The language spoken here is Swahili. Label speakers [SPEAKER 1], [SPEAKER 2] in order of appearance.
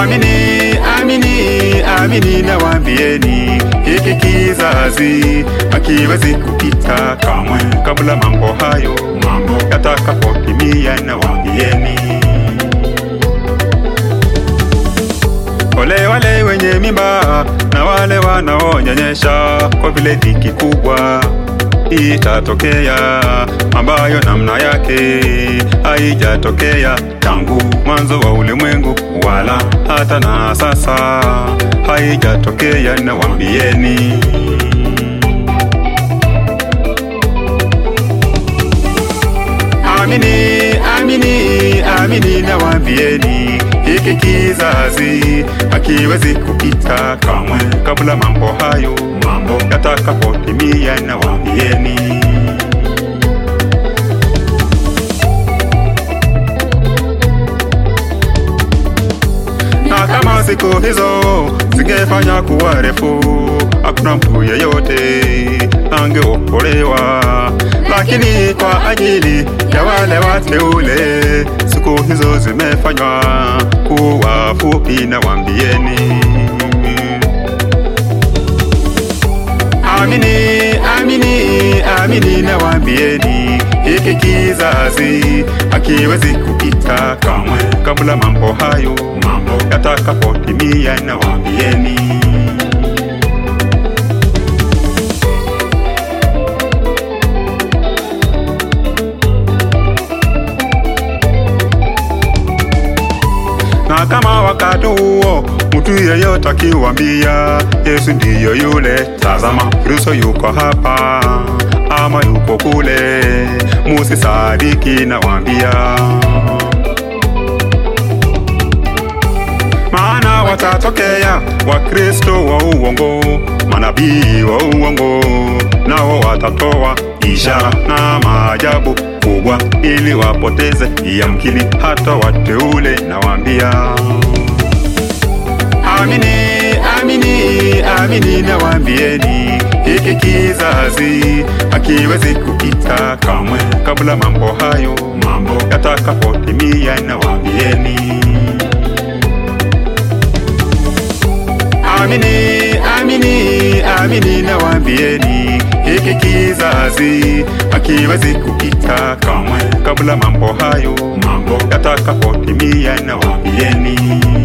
[SPEAKER 1] Amini, amini, amini nawaambieni, hiki kizazi hakiwezi kupita kamwe kabla mambo hayo mambo yatakapotimia. Nawaambieni, ole wale wenye mimba na wale wanaonyonyesha, kwa vile dhiki kubwa itatokea ambayo namna yake haijatokea tangu mwanzo wa ulimwengu, wala hata na sasa haijatokea. Nawaambieni, amini, amini, amini, nawaambieni hiki kizazi hakiwezi kupita kamwe kabla mambo hayo mambo yatakapotimia. Nawaambieni, na kama siku hizo zingefanya kuwa refu, hakuna mtu yeyote angeokolewa, lakini kwa ajili ya wale wateule siku hizo zimefanywa kuwa fupi. Nawaambieni, amini, amini, amini, nawaambieni hiki kizazi hakiwezi kupita kamwe kabla mambo hayo mambo yatakapotimia. Nawaambieni, na kama wakati huo mtu yeyote akiwambia Yesu ndiyo yule, tazama Kristo yuko hapa ama yuko kule, musisadiki. Nawaambia, maana watatokea Wakristo wa uongo, manabii wa uongo, nao watatoa ishara na maajabu kubwa ili wapoteze yamkini hata wateule. Nawaambia, amini, amini, amini, nawaambieni hiki kizazi hakiwezi kupita kamwe kabla mambo hayo mambo yatakapotimia. Nawaambieni, amini, amini, amini, nawaambieni hiki kizazi hakiwezi kupita kamwe kabla mambo hayo mambo yatakapotimia. Nawaambieni.